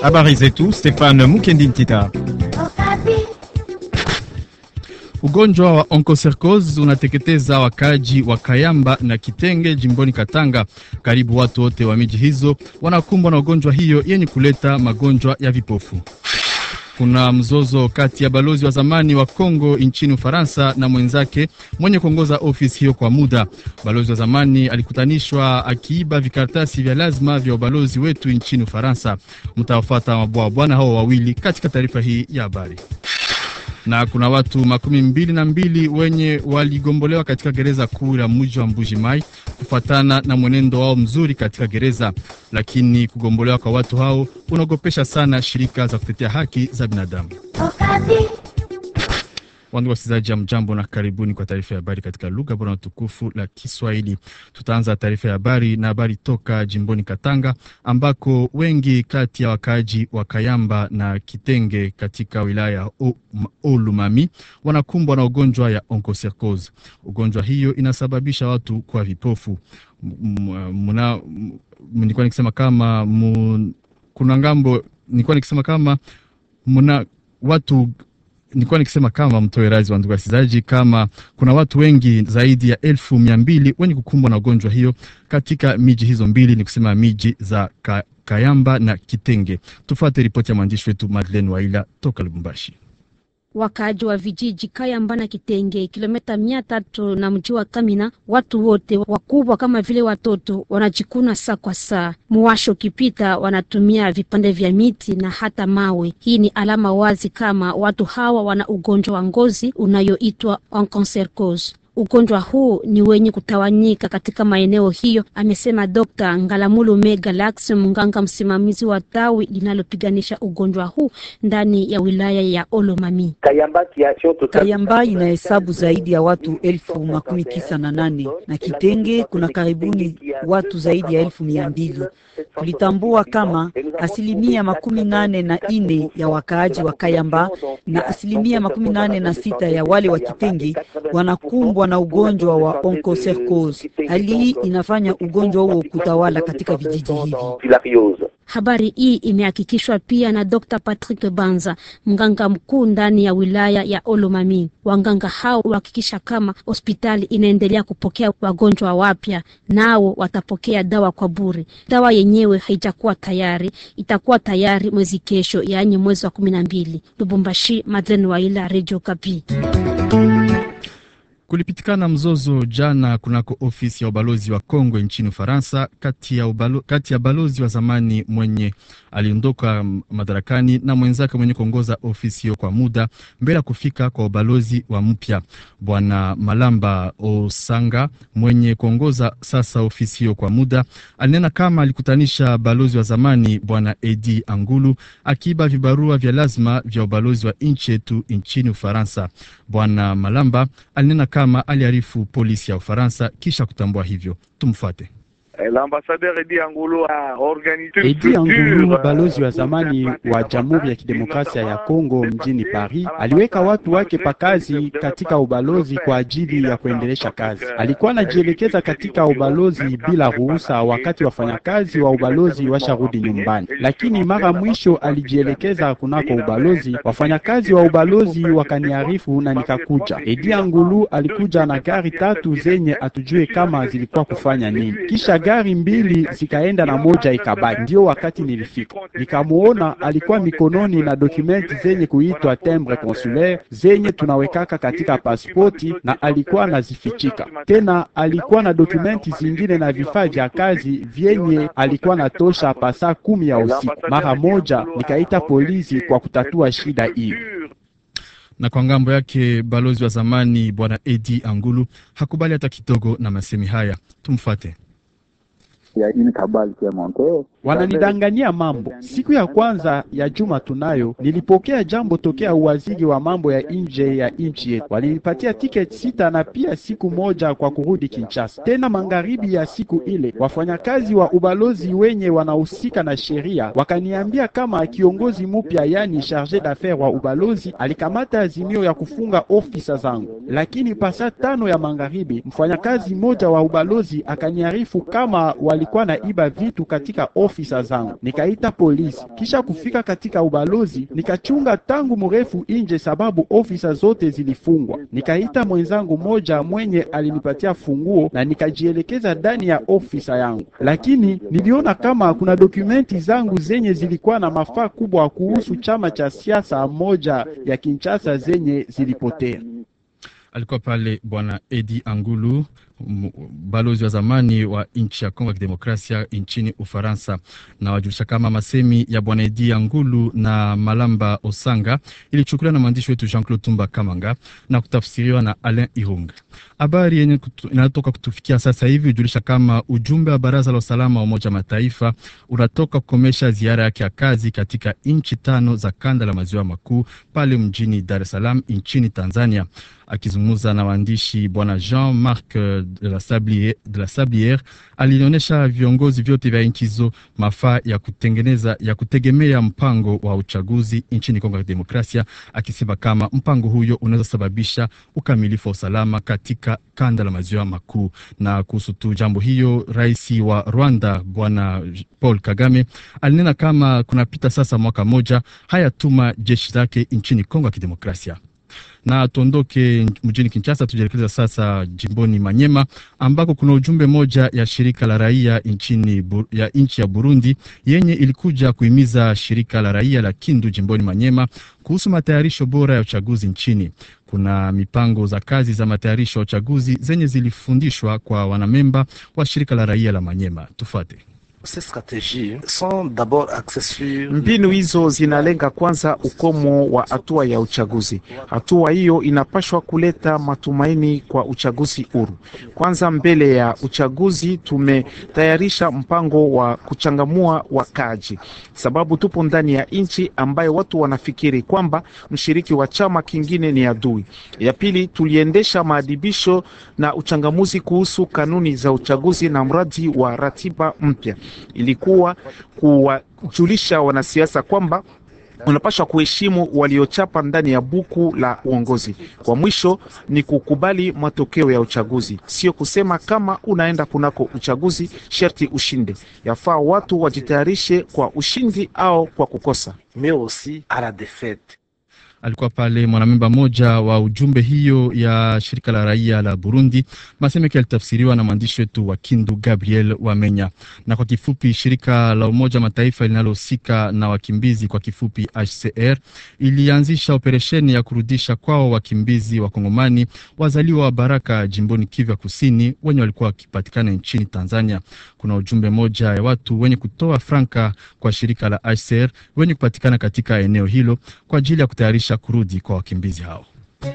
Habari zetu, Stefan Mukendi Ntita. Ugonjwa wa onchocercose unateketeza wakaji wa Kayamba na Kitenge jimboni Katanga. Karibu watu wote wa miji hizo wanakumbwa na ugonjwa hiyo yenye kuleta magonjwa ya vipofu. Kuna mzozo kati ya balozi wa zamani wa Kongo nchini Ufaransa na mwenzake mwenye kuongoza ofisi hiyo kwa muda. Balozi wa zamani alikutanishwa akiiba vikaratasi vya lazima vya ubalozi wetu nchini Ufaransa. Mtawafuata mabwa bwana hao wawili katika taarifa hii ya habari na kuna watu makumi mbili na mbili wenye waligombolewa katika gereza kuu la mji wa Mbuji Mai kufuatana na mwenendo wao mzuri katika gereza, lakini kugombolewa kwa watu hao unaogopesha sana shirika za kutetea haki za binadamu. Wandugu wasikilizaji, ya mjambo na karibuni kwa taarifa ya habari katika lugha bora na tukufu la Kiswahili. Tutaanza taarifa ya habari na habari toka jimboni Katanga, ambako wengi kati ya wakaaji wa Kayamba na Kitenge katika wilaya ya Olumami wanakumbwa na ugonjwa ya onchocercose. Ugonjwa hiyo inasababisha watu kwa vipofu. Nilikuwa nikisema kama mun, kuna ngambo, nilikuwa nikisema kama muna watu nilikuwa nikisema kama mtoe razi wa ndugu wasikilizaji, kama kuna watu wengi zaidi ya elfu mia mbili wenye kukumbwa na ugonjwa hiyo katika miji hizo mbili, ni kusema miji za ka, Kayamba na Kitenge. Tufuate ripoti ya mwandishi wetu Madeleine Waila toka Lubumbashi. Wakaaji wa vijiji Kayamba na Kitenge, kilomita mia tatu na mji wa Kamina, watu wote wakubwa kama vile watoto wanajikuna saa kwa saa. Muwasho ukipita, wanatumia vipande vya miti na hata mawe. Hii ni alama wazi kama watu hawa wana ugonjwa wa ngozi unayoitwa onchocercose. Ugonjwa huu ni wenye kutawanyika katika maeneo hiyo, amesema Dr. Ngalamulume Galax, mganga msimamizi wa tawi linalopiganisha ugonjwa huu ndani ya wilaya ya Olomami. Kayamba inahesabu zaidi ya watu elfu makumi tisa na nane na Kitenge kuna karibuni watu zaidi ya elfu mia mbili. Tulitambua kama asilimia makumi nane na ine ya wakaaji wa Kayamba na asilimia makumi nane na sita ya wale wa Kitenge wanakumbwa na ugonjwa wa onchocercose. Hali hii inafanya ugonjwa huo kutawala katika vijiji hivi. Habari hii imehakikishwa pia na Dr. Patrick Banza, mganga mkuu ndani ya wilaya ya Olomami. Waganga hao huhakikisha kama hospitali inaendelea kupokea wagonjwa wapya, nao watapokea dawa kwa bure. Dawa yenyewe haijakuwa tayari, itakuwa tayari mwezi kesho, yaani mwezi wa kumi na mbili. Lubumbashi, Madlen Waila, Radio Kapi. Kulipitikana mzozo jana kunako ofisi ya ubalozi wa Kongo nchini Ufaransa kati ya, ubalo, kati ya balozi wa zamani mwenye aliondoka madarakani na mwenzake mwenye kuongoza ofisi hiyo kwa muda mbele ya kufika kwa ubalozi wa mpya. Bwana Malamba Osanga mwenye kuongoza sasa ofisi hiyo kwa muda alinena kama alikutanisha balozi wa zamani Bwana Edi Angulu akiiba vibarua vya lazima vya ubalozi wa nchi yetu nchini Ufaransa. Bwana Malamba alinena kama aliarifu polisi ya Ufaransa kisha kutambua hivyo. Tumfuate. Edi Angulu, balozi wa zamani wa Jamhuri ya Kidemokrasia ya Kongo mjini Paris, aliweka watu wake pakazi katika ubalozi kwa ajili ya kuendelesha kazi. Alikuwa anajielekeza katika ubalozi bila ruhusa, wakati wafanyakazi wa ubalozi washarudi nyumbani, lakini mara mwisho alijielekeza kunako ubalozi. Wafanyakazi wa ubalozi wakaniarifu na nikakuja. Edi Angulu alikuja na gari tatu zenye atujue kama zilikuwa kufanya nini, kisha gari mbili zikaenda na moja ikabaki. Ndio wakati nilifika nikamuona, alikuwa mikononi na dokumenti zenye kuitwa timbre consulaire zenye tunawekaka katika pasipoti, na alikuwa anazifichika tena. Alikuwa na dokumenti zingine na vifaa vya kazi vyenye alikuwa natosha pasa kumi ya usiku. Mara moja nikaita polisi kwa kutatua shida hiyo na kwa ngambo yake balozi wa zamani bwana Edi Angulu hakubali hata kidogo na masemi haya. Tumfuate. Wananidanganyia mambo. Siku ya kwanza ya juma tunayo, nilipokea jambo tokea uwaziri wa mambo ya nje ya nchi yetu. Walinipatia tiketi sita na pia siku moja kwa kurudi Kinshasa. Tena magharibi ya siku ile, wafanyakazi wa ubalozi wenye wanahusika na sheria wakaniambia kama kiongozi mpya, yani charge d'affaires wa ubalozi, alikamata azimio ya kufunga ofisa zangu, lakini pasa tano ya magharibi, mfanyakazi mmoja wa ubalozi akaniarifu kama wali walikuwa na iba vitu katika ofisa zangu. Nikaita polisi, kisha kufika katika ubalozi nikachunga tangu mrefu nje, sababu ofisa zote zilifungwa. Nikaita mwenzangu mmoja mwenye alinipatia funguo na nikajielekeza ndani ya ofisa yangu, lakini niliona kama kuna dokumenti zangu zenye zilikuwa na mafaa kubwa kuhusu chama cha siasa moja ya Kinshasa zenye zilipotea. Alikuwa pale Bwana Edi Angulu, balozi wa zamani wa nchi ya Kongo ya Kidemokrasia nchini Ufaransa, na wajulisha kama masemi ya Bwana Edi Angulu na Malamba Osanga ilichukuliwa na mwandishi wetu Jean Claude Tumba Kamanga na kutafsiriwa na Alain Irunga. Habari yenye kutu, inatoka kutufikia sasa hivi hujulisha kama ujumbe wa Baraza la Usalama wa Umoja Mataifa unatoka kukomesha ziara yake ya kazi katika nchi tano za kanda la maziwa makuu pale mjini Dar es Salaam nchini Tanzania. Akizungumza na waandishi, bwana Jean Marc de la Sabliere, de la Sabliere alionyesha viongozi vyote vya nchi hizo mafaa ya kutengeneza ya kutegemea mpango wa uchaguzi nchini Kongo ya Demokrasia, akisema kama mpango huyo unaweza sababisha ukamilifu wa usalama katika kanda la maziwa makuu. Na kuhusu tu jambo hiyo, rais wa Rwanda bwana Paul Kagame alinena kama kunapita sasa mwaka moja hayatuma jeshi lake nchini Kongo ya Kidemokrasia na tuondoke mjini Kinshasa, tujielekeza sasa jimboni Manyema ambako kuna ujumbe moja ya shirika la raia nchini ya nchi ya Burundi yenye ilikuja kuhimiza shirika la raia la Kindu jimboni Manyema kuhusu matayarisho bora ya uchaguzi nchini. Kuna mipango za kazi za matayarisho ya uchaguzi zenye zilifundishwa kwa wanamemba wa shirika la raia la Manyema. Tufuate. Mbinu hizo zinalenga kwanza ukomo wa hatua ya uchaguzi. Hatua hiyo inapashwa kuleta matumaini kwa uchaguzi huru. Kwanza, mbele ya uchaguzi tumetayarisha mpango wa kuchangamua wakaji, sababu tupo ndani ya nchi ambayo watu wanafikiri kwamba mshiriki wa chama kingine ni adui. Ya pili, tuliendesha maadibisho na uchangamuzi kuhusu kanuni za uchaguzi na mradi wa ratiba mpya ilikuwa kuwajulisha wanasiasa kwamba unapaswa kuheshimu waliochapa ndani ya buku la uongozi. Kwa mwisho ni kukubali matokeo ya uchaguzi, sio kusema kama unaenda kunako uchaguzi sherti ushinde. Yafaa watu wajitayarishe kwa ushindi au kwa kukosa. mais aussi à la défaite. Alikuwa pale mwanamemba mmoja wa ujumbe hiyo ya shirika la raia la Burundi. Maseme yake yalitafsiriwa na mwandishi wetu wa Kindu Gabriel Wamenya. Na kwa kifupi, shirika la Umoja Mataifa linalohusika na wakimbizi kwa kifupi HCR ilianzisha operesheni ya kurudisha kwao wakimbizi wa Kongomani wazaliwa wa Baraka jimboni Kivu ya Kusini wenye walikuwa wakipatikana nchini Tanzania. Kuna ujumbe moja ya watu wenye kutoa franka kwa shirika la HCR wenye kupatikana katika eneo hilo kwa ajili ya kutayarisha kurudi kwa wakimbizi hao.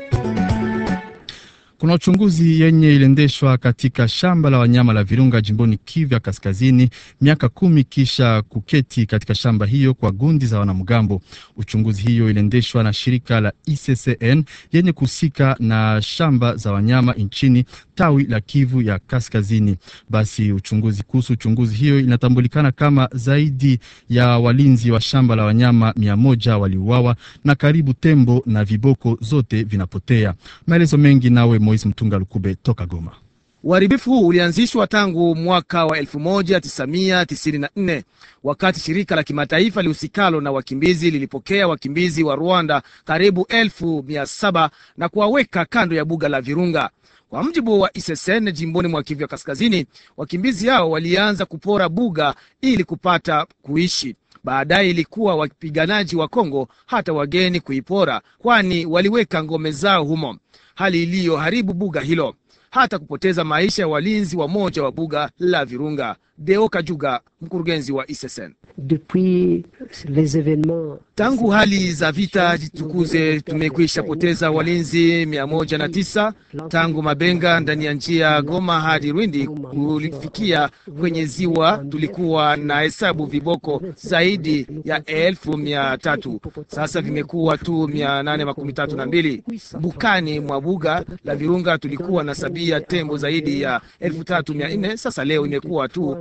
Kuna uchunguzi yenye iliendeshwa katika shamba la wanyama la Virunga jimboni Kivu ya Kaskazini, miaka kumi kisha kuketi katika shamba hiyo kwa gundi za wanamgambo. Uchunguzi hiyo iliendeshwa na shirika la ICCN yenye kuhusika na shamba za wanyama nchini tawi la Kivu ya Kaskazini. Basi uchunguzi kuhusu uchunguzi hiyo inatambulikana kama zaidi ya walinzi wa shamba la wanyama mia moja waliuawa na karibu tembo na viboko zote vinapotea. Maelezo mengi nawe Moise Mtunga Lukube toka Goma. Uharibifu huu ulianzishwa tangu mwaka wa 1994 wakati shirika la kimataifa lihusikalo na wakimbizi lilipokea wakimbizi wa Rwanda karibu elfu mia saba na kuwaweka kando ya buga la Virunga. Kwa mjibu wa ISSN jimboni mwa Kivu ya Kaskazini, wakimbizi hao walianza kupora buga ili kupata kuishi. Baadaye ilikuwa wapiganaji wa Kongo hata wageni kuipora, kwani waliweka ngome zao humo, hali iliyoharibu buga hilo hata kupoteza maisha ya walinzi wa moja wa buga la Virunga. Deo Kajuga, mkurugenzi wa ISSN. Depuis les événements Tangu hali za vita jitukuze, tumekwisha poteza walinzi mia moja na tisa tangu Mabenga ndani ya njia Goma hadi Rwindi kulifikia kwenye ziwa. Tulikuwa na hesabu viboko zaidi ya elfu mia tatu sasa vimekuwa tu mia nane makumi tatu na mbili. Bukani mwa buga la Virunga tulikuwa na sabia tembo zaidi ya elfu tatu mia nne sasa leo imekuwa tu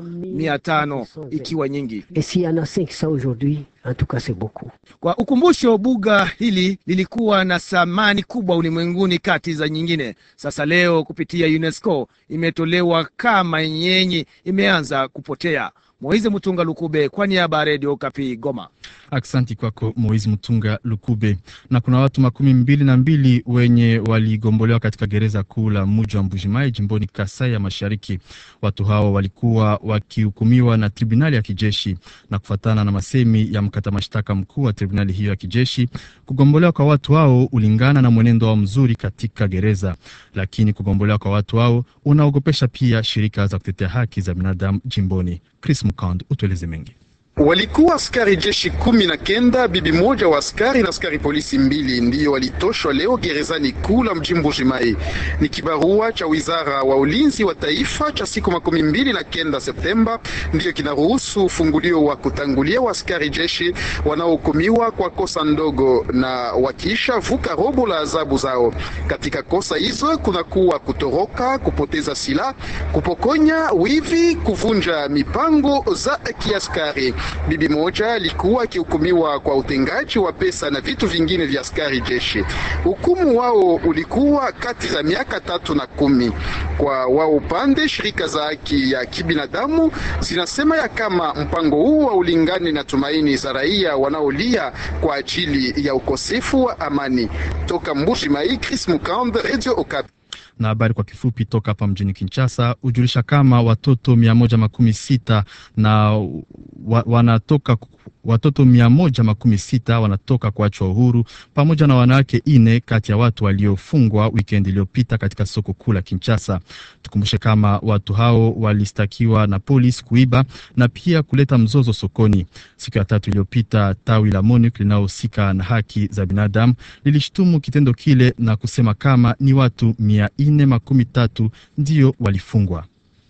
mia tano ikiwa nyingi. Et s'il y en a 500 aujourd'hui, en tout cas, c'est beaucoup. Kwa ukumbusho, buga hili lilikuwa na thamani kubwa ulimwenguni kati za nyingine. Sasa leo kupitia UNESCO imetolewa kama yenye imeanza kupotea. Moize Mutunga Lukube kwa niaba ya Redio Kapi Goma. Aksanti kwako Moizi Mtunga Lukube. Na kuna watu makumi mbili na mbili wenye waligombolewa katika gereza kuu la muji wa Mbujimai jimboni Kasai ya Mashariki. Watu hao walikuwa wakihukumiwa na tribunali ya kijeshi, na kufuatana na masemi ya mkata mashtaka mkuu wa tribunali hiyo ya kijeshi, kugombolewa kwa watu hao ulingana na mwenendo wao mzuri katika gereza, lakini kugombolewa kwa watu hao unaogopesha pia shirika za kutetea haki za binadamu jimboni. Chris Mukand, utueleze mengi. Walikuwa askari jeshi kumi na kenda, bibi moja wa askari na askari polisi mbili ndiyo walitoshwa leo gerezani kuu la mji Mbuji-Mayi. Ni kibarua cha wizara wa ulinzi wa taifa cha siku makumi mbili na kenda Septemba ndiyo kinaruhusu ufungulio wa kutangulia wa askari jeshi wanaohukumiwa kwa kosa ndogo na wakiisha vuka robo la adhabu zao. Katika kosa hizo kuna kuwa kutoroka, kupoteza silaha, kupokonya, wivi, kuvunja mipango za kiaskari. Bibi moja alikuwa akihukumiwa kwa utengaji wa pesa na vitu vingine vya askari jeshi. Hukumu wao ulikuwa kati za miaka tatu na kumi. Kwa wao upande, shirika za haki ya kibinadamu zinasema ya kama mpango huu wa ulingani na tumaini za raia wanaolia kwa ajili ya ukosefu wa amani. Toka Mbuji-Mayi, Chris Mukand, Radio Okapi. na habari kwa kifupi toka hapa mjini Kinshasa hujulisha kama watoto mia moja makumi sita na wa, wanatoka watoto mia moja makumi sita wanatoka kuachwa uhuru pamoja na wanawake ine kati ya watu waliofungwa wikendi iliyopita katika soko kuu la Kinshasa. Tukumbushe kama watu hao walistakiwa na polisi kuiba na pia kuleta mzozo sokoni. Siku ya tatu iliyopita, tawi la MONUC linalohusika na haki za binadamu lilishtumu kitendo kile na kusema kama ni watu mia ine makumi tatu ndiyo walifungwa.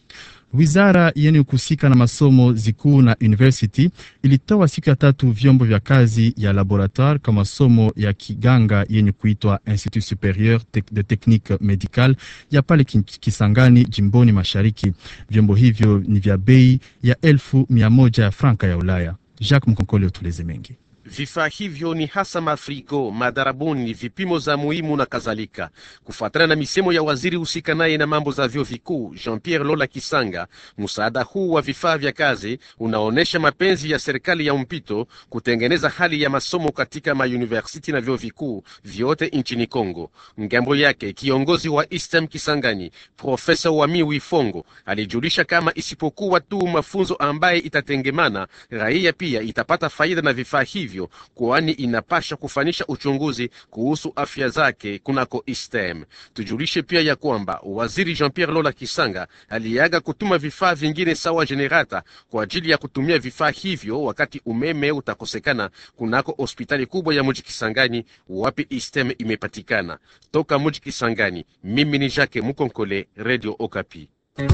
Wizara yenye kuhusika na masomo zikuu na university ilitoa siku ya tatu vyombo vya kazi ya laboratoire kwa masomo ya kiganga yenye kuitwa Institut Superieur de Technique Medicale ya pale Kisangani, jimboni Mashariki. Vyombo hivyo ni vya bei ya elfu mia moja ya franka ya Ulaya. Jacques Mkonkole utuleze mengi. Vifaa hivyo ni hasa mafrigo, madarabuni, vipimo za muhimu na kadhalika. Kufuatana na misemo ya waziri husika naye na mambo za vyuo vikuu Jean Pierre Lola Kisanga, msaada huu wa vifaa vya kazi unaonyesha mapenzi ya serikali ya mpito kutengeneza hali ya masomo katika mauniversiti na vyuo vikuu vyote nchini Kongo. Ngambo yake kiongozi wa ISTEM Kisangani, Profesa Wami Wifongo alijulisha kama isipokuwa tu mafunzo ambaye itatengemana, raia pia itapata faida na vifaa hivyo kwani inapasha kufanisha uchunguzi kuhusu afya zake kunako ISTEM. Tujulishe pia ya kwamba waziri Jean Pierre Lola Kisanga aliaga kutuma vifaa vingine sawa generata kwa ajili ya kutumia vifaa hivyo wakati umeme utakosekana kunako hospitali kubwa ya mji Kisangani, wapi ISTEM imepatikana. Toka mji Kisangani, mimi ni Jacques Mukonkole, Radio Okapi.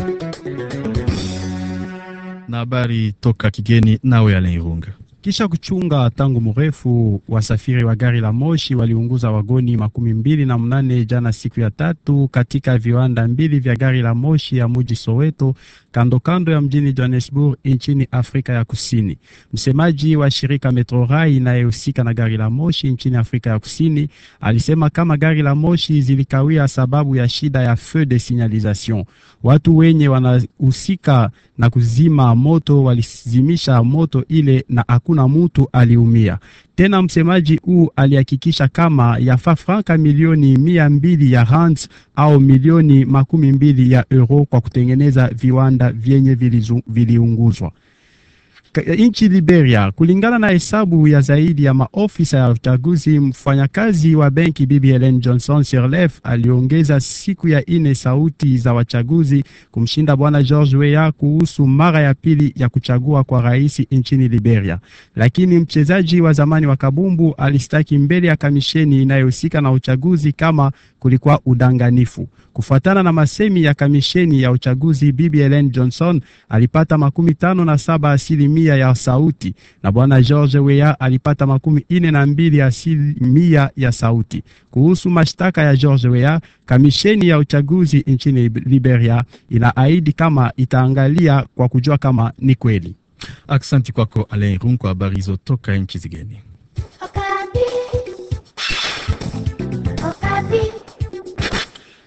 Na habari toka kigeni, nawe Alain Irunga. Kisha kuchunga tangu mrefu, wasafiri wa gari la moshi waliunguza wagoni makumi mbili na mnane jana siku ya tatu katika viwanda mbili vya gari la moshi ya muji Soweto, kando kando ya mjini Johannesburg nchini Afrika ya Kusini. Msemaji wa shirika Metrorail inayehusika na gari la moshi nchini Afrika ya Kusini alisema kama gari la moshi zilikawia sababu ya shida ya feu de signalisation. Watu wenye wanahusika na kuzima moto walizimisha moto ile na hakuna mtu aliumia. Tena msemaji huu alihakikisha kama yafaa franka milioni mia mbili ya rands au milioni makumi mbili ya euro kwa kutengeneza viwanda vyenye viliunguzwa nchi Liberia. Kulingana na hesabu ya zaidi ya maofisa ya uchaguzi, mfanyakazi wa benki Bibi Helen Johnson Sirleaf aliongeza siku ya ine sauti za wachaguzi kumshinda bwana George Weah kuhusu mara ya pili ya kuchagua kwa rais nchini Liberia. Lakini mchezaji wa zamani wa kabumbu alistaki mbele ya kamisheni inayohusika na uchaguzi kama kulikuwa udanganifu. Kufuatana na masemi ya kamisheni ya uchaguzi, Bibi Helen Johnson alipata makumi tano na saba asilimia asilimia ya sauti na bwana George Weah alipata makumi ine na mbili asilimia ya sauti. Kuhusu mashtaka ya George Weah, kamisheni ya uchaguzi nchini Liberia inaahidi kama itaangalia kwa kujua kama ni kweli. Aksanti kwako Alain Run kwa habari hizo toka nchi zigeni.